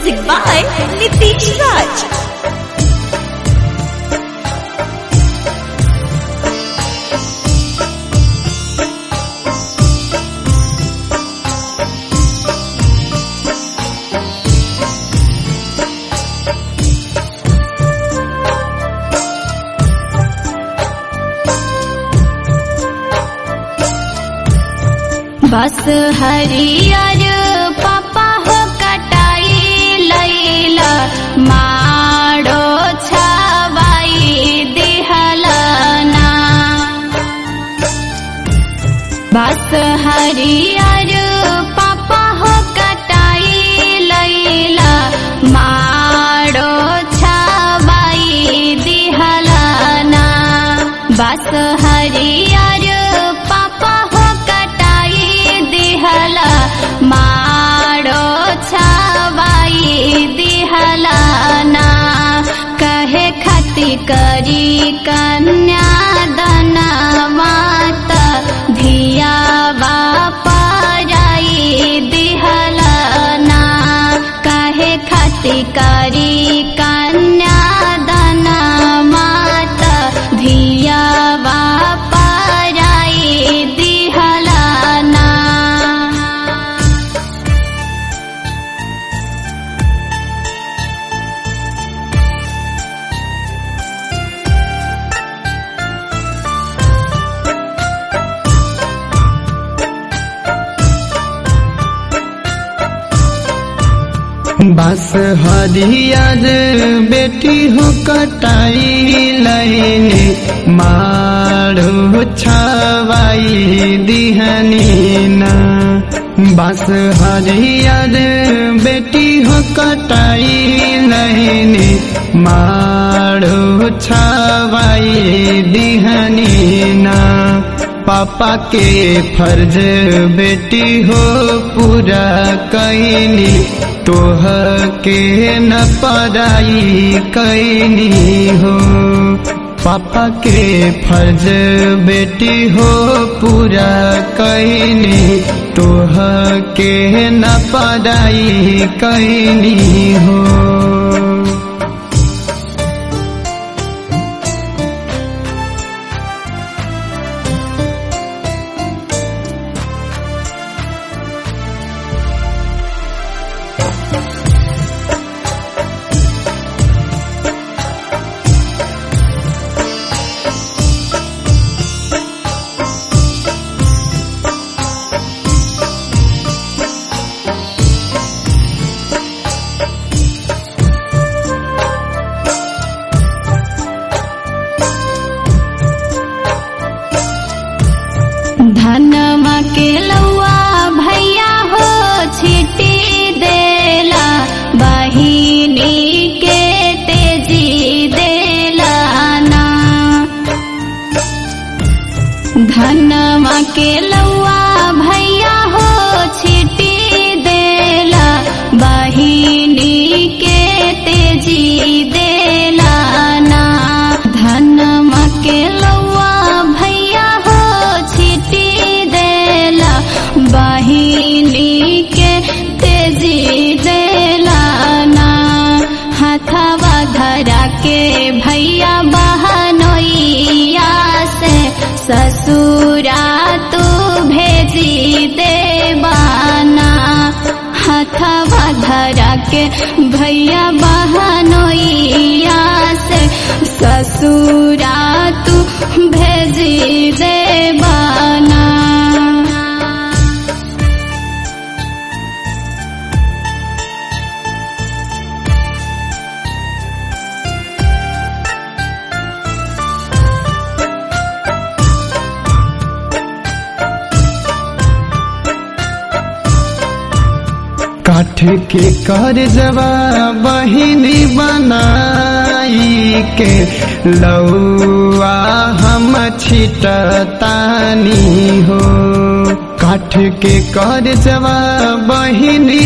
Music by Nitish Raj. बस हरियर पापा हो कटाई लैला माड़ो छवाई दिहलना बस हरियर पापा हो कटाई लैला माड़ो छवाई दिहलना बस हरियर पापा हो कटाई दिहला माड़ो छवाई दिहलाना कहे खती करी कन्या दना माता धिया बापाराई दिहलाना कहे खती करी कन्या दना माता धिया बापाराई दिहलाना बस हरियर बेटी हो कटाई लैने मारो छवाई दिहनी ना बस हरियर बेटी हो कटाई लैने मारो छवाई दिहनी ना पापा के फर्ज बेटी हो पूरा कैनी तोह के न पढ़ाई कैनी हो पापा के फर्ज बेटी हो पूरा कैनी तोह के न पढ़ाई कैनी हो धनमा के लौआ भैया हो छिटी देला बहिनी के तेजी देला ना धनमा के लौआ भैया हो छिटी देला बहिनी के तेजी देला ना धनमा के लौआ भैया हो छिटी देला बहिनी के तेजी देला ना हथवा धरा के भैया बहनोइया से ससुरा तू भेजी देवाना हथवा धरा के भैया बहनोइया से ससुरा तू भेजी देवाना काठ के कर जवा बहिनी बनाई के लौआ हम छिटतानी हो काठ के कर जवा बहिनी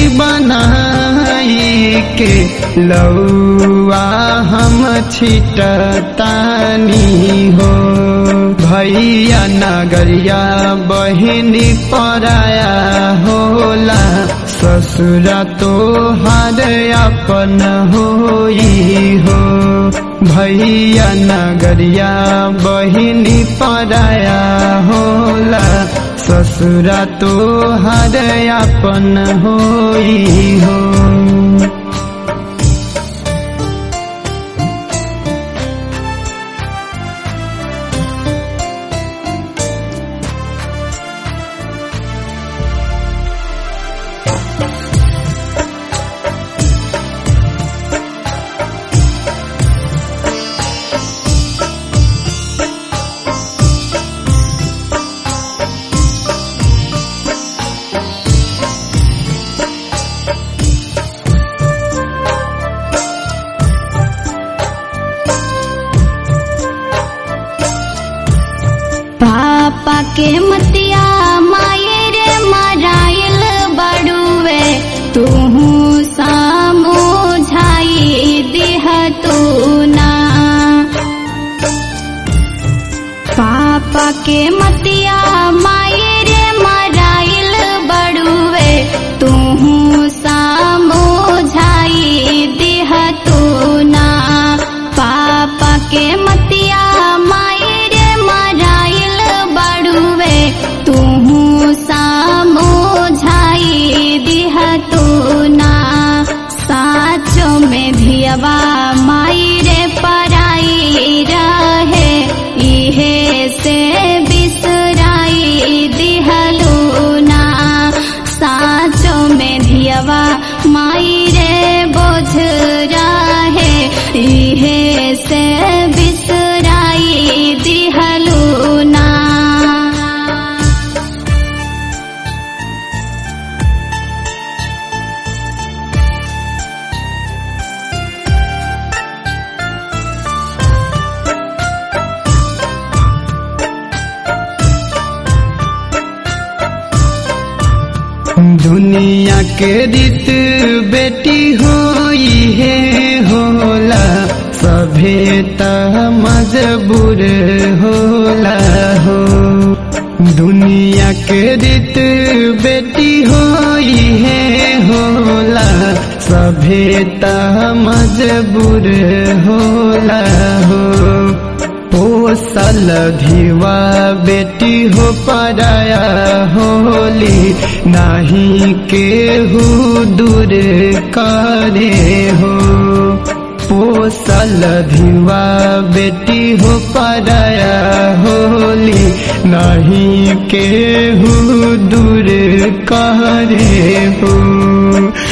बनाई के लौआ हम छिटतानी हो भैया नगरिया बहिनी पराया होला ससुरा तो हर अपन होई हो भैया नगरिया बहिनी पराया होला ससुरा तो हर अपन होई हो पापा के मतिया माये रे मराइल बड़ुए तू सामोझाई दिह तू ना पापा के मतिया माये रे मराइल बड़ुए तू सामोझाई दिह तू ना पापा के मतिया माये रे मराइल बड़ुए तू सामोझाई दिह तू ना साचो में धियवा माई रे पराई रहे इहे से बिसराई दिहलू ना साचो में धियवा माई रे बोझ रहे इहे से बिसराई दिहलू ना दुनिया के रीत बेटी होई है होला सभे त मजबूर होला हो दुनिया के रीत बेटी होई है होला सभे त मजबूर होला हो पोसल धिवा बेटी हो पराया होली नाही केहू दूर करे हो पोसल धिवा बेटी हो पराया होली नहीं केहू दूर करे हो